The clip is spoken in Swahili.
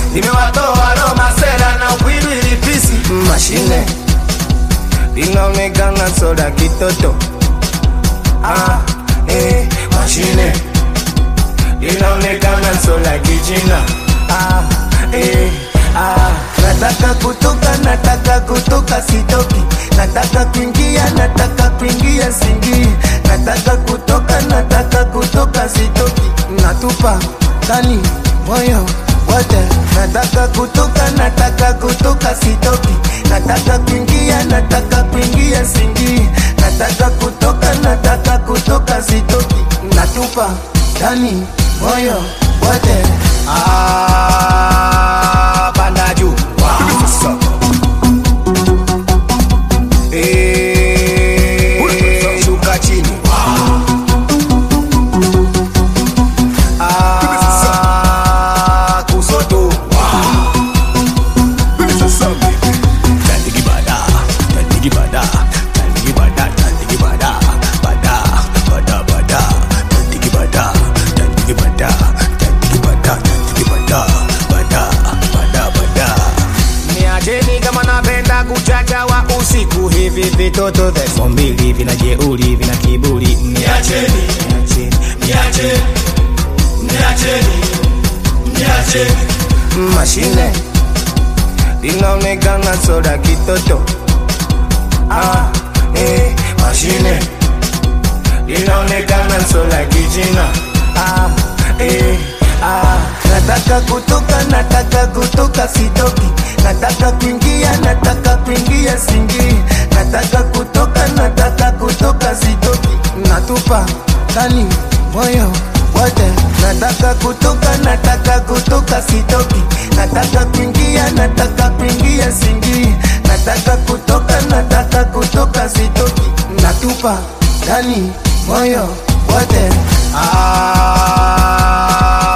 limewatoa Roma sera na ukwilu ilipisi mashine linaonekana soda kitoto ah, eh, mashine linaonekana soda kichina ah, eh, ah. nataka kutoka nataka kutoka sitoki nataka kuingia nataka kuingia singii nataka kutoka nataka kutoka sitoki natupa ndani moyo wote nataka kutoka nataka kutoka sitoki nataka kuingia nataka kuingia singii nataka kutoka nataka kutoka sitoki natupa ndani moyo wote ah, panda juu wow. Eh, shuka chini Ah, kusoto Tandigi bada, tandigi bada, tandigi bada, tandigi bada, bada, bada, bada, tandigi bada, tandigi bada, tandigi bada, tandigi bada, bada, bada, bada. niacheni kama napenda kuchacha wa usiku hivi vitoto vya elfu mbili vina jeuri vina kiburi niacheni niacheni niacheni niacheni niacheni mashine linaonekana soda kitoto ah, eh, mashine linaonekana soda kichina ah, eh, ah. nataka kutoka nataka kutoka sitoki nataka kuingia nataka kuingia singii nataka kutoka nataka kutoka sitoki natupa ndani moyo wote nataka kutoka nataka kutoka sitoki nataka kuingia nataka kuingia singii nataka kutoka nataka kutoka sitoki natupa ndani moyo wote ah,